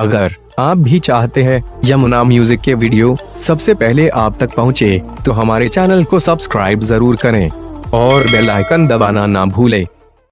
अगर आप भी चाहते हैं यमुना म्यूजिक के वीडियो सबसे पहले आप तक पहुंचे, तो हमारे चैनल को सब्सक्राइब जरूर करें और बेल आइकन दबाना ना भूलें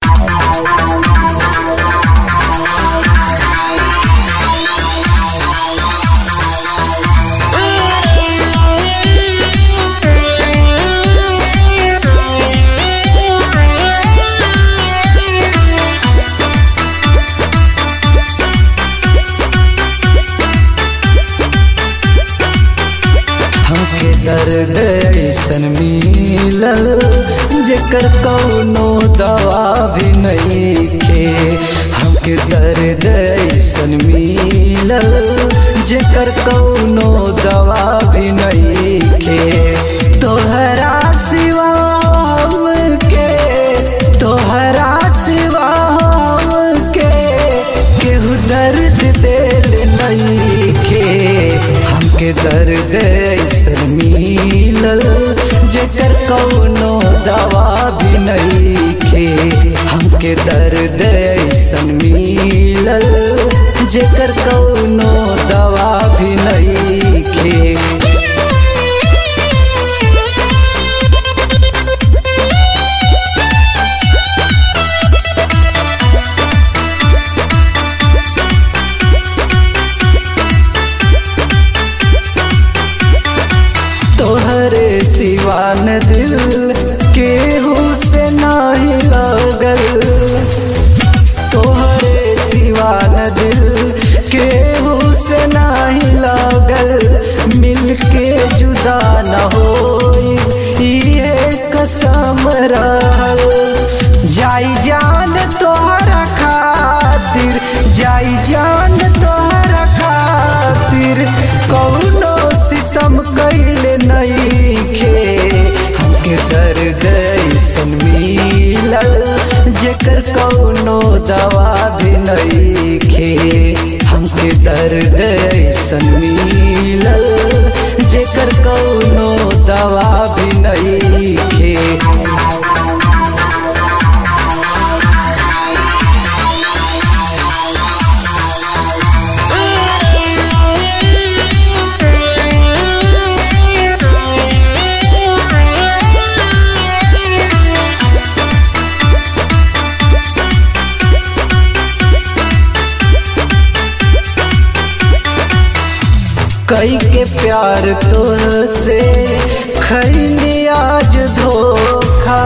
हमके दर्द ऐसन मिलल जेकर कौनो दवा भी नइखे हमके दर्द ऐसन मिलल जेकर कौनो दवा भी नइखे तोहरा सिवा हमके तोहरा सिवा हमके केहू दर्द दिल नइखे हमके दर्द ऐसन मिलल जेकर कौनो दवा भी नइखे हमके दर्द ऐसन मिलल जेकर कौनो दवा भी नइखे तोहरे सिवा न दिल केहू से नाही लगल तोहरे सिवा न दिल केहू से नाही लगल मिलके जुदा न होई ये कसम रहल जाई जान तोहरा खातिर जाई जान तोहरा खातिर कौनो सितम कैले नइखे हमके दर्द ऐसन मिलल जेकर कौनो दवा भी नइखे हमके दर्द ऐसन मिलल जेकर कौनो दवा भी नइखे कई के प्यार तो से खैनी आज धोखा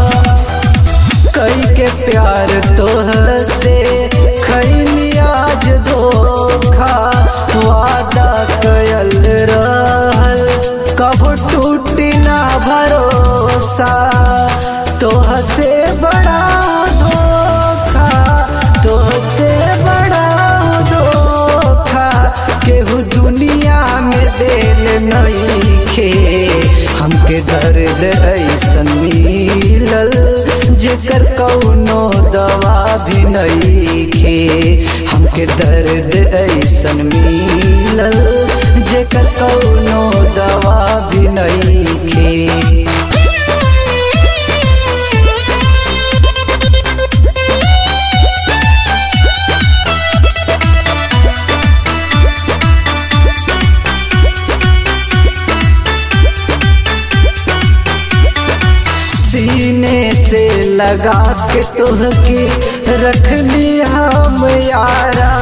कई के प्यार तो से खैनी आज धोखा वादा कयल रहल कब टूटी ना भरोसा तोह से बड़ा धोखा तोह से बड़ा धोखा केहू दुनिया में दिल नइखे हमके दर्द ऐसन मिलल जेकर कौनो दवा भी नइखे हमके दर्द ऐसन मिलल जेकर कौनो दवा भी नइखे सीने से लगा के तुहके रखनी हम यारा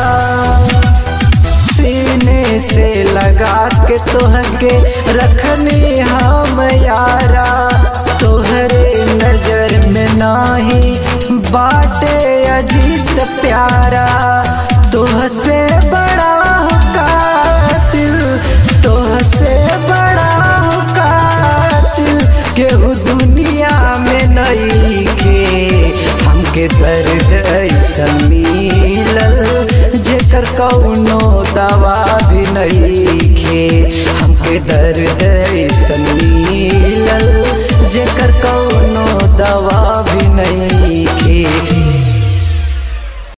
सीने से लगा के तुहके रखनी हम यारा तोहरे नजर में नाही बाटे अजीत प्यारा तोह से बड़ा हो कातिल तोह से बड़ा हो कातिल केहू दुनिया में नइखे हमके दर्द ऐसन मिलल जेकर कौनो दवा भी नइखे हमके दर्द ऐसन मिलल जेकर कौनो दवा भी नइखे